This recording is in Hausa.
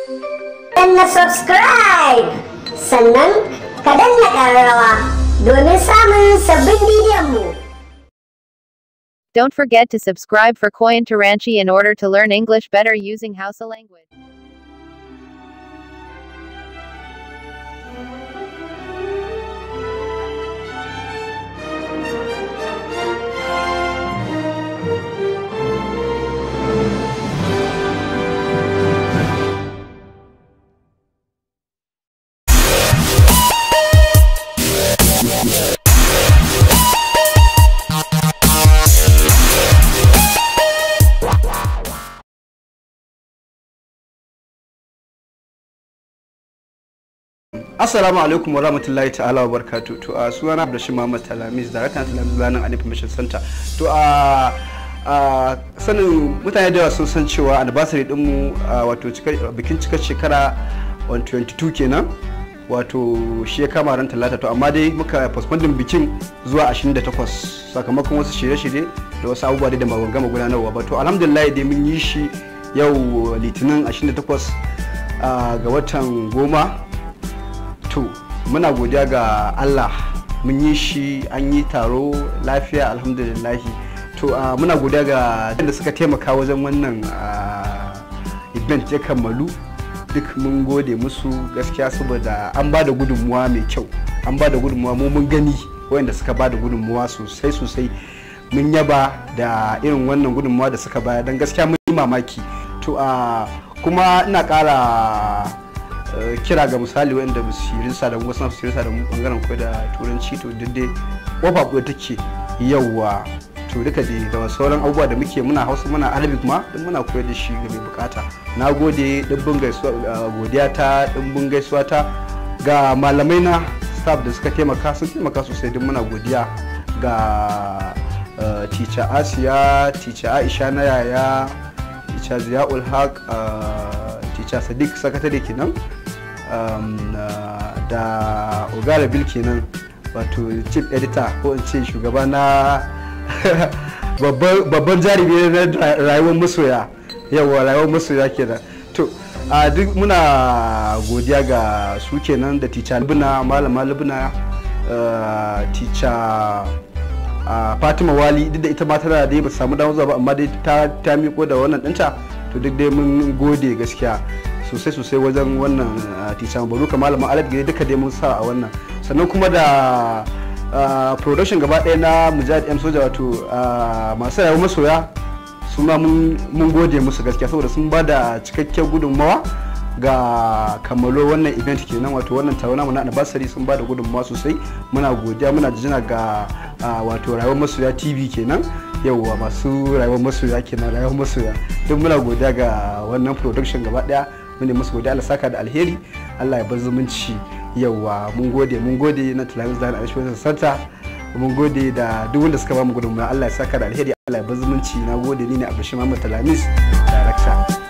na subscribe sannan ka danna ƙararrawa domin samun sabbin bidiyon mu. Don't forget to subscribe for Koyan Taranchi in order to learn English better using Hausa language. Assalamu alaikum wa rahmatullahi ta'ala wa barkatu. To a sunana Abdulrashid Muhammad Talamis, Daraktan Talamis Learning and Information Center. To a a sanin mutane da yawa sun san cewa anniversary dinmu wato bikin cikar shekara 122 kenan. Wato shi ya kama ran talata to amma dai muka postponing bikin zuwa 28 sakamakon wasu shirye-shirye da wasu abubuwa da ba gama gudanarwa ba. To alhamdulillah dai mun yi shi yau litinin 28 ga watan goma to muna godiya ga allah mun yi shi an yi taro lafiya alhamdulillahi to uh, muna godiya ga da suka taimaka wajen wannan uh, event ya kammalu duk mun gode musu gaskiya saboda an ba da gudunmuwa mai kyau an ba da gudunmuwa mu mun gani wayanda suka ba da gudunmuwa sosai sosai mun yaba da irin wannan gudunmuwa da suka bayar don gaskiya mun yi mamaki to uh, kuma ina kara kira ga misali wanda ba su yi da mu wasu su yi da mu bangaren koyar da turanci to duk dai kofa buɗe take yawwa to duka dai da sauran abubuwa da muke muna hausa muna arabic ma duk muna koyar da shi ga mai bukata na gode dimbin gaisuwa godiya ta dimbin gaisuwa ta ga malamai na staff da suka taimaka sun taimaka sosai duk muna godiya ga teacher asiya teacher aisha na yaya teacher ziyaul haq teacher sadiq sakatare kenan um, uh, da ogara bil kenan wato chief editor ko in ce shugaba na babban jarumi na rayuwar masoya yawa rayuwar masoya kenan to a duk muna godiya ga su kenan da tica libina malama libina tica fatima wali duk da ita ma tana da ba samu damar zuwa ba amma dai ta miko da wannan ɗinta to duk dai mun gode gaskiya sosai sosai wajen wannan tica baruka malamin alad gari duka dai mun sa a wannan sannan kuma da production gaba ɗaya na mujahid m soja wato masu rayuwar masoya su ma mun gode musu gaskiya saboda sun ba da cikakken gudunmawa ga kammalo wannan event kenan wato wannan taro namu na anniversary sun ba da gudunmawa sosai muna godiya muna jina ga wato rayuwar masoya tv kenan yauwa masu rayuwar masoya kenan rayuwar masoya duk muna godiya ga wannan production gaba daya mun musu godiya Allah saka da alheri Allah ya bar zumunci yauwa mun gode mun gode na Talamis da Aisha Santa mun gode da duk wanda suka ba mu gudunmawa Allah ya saka da alheri Allah ya bar zumunci na gode ni ne Abdulrashid Muhammad Talamis director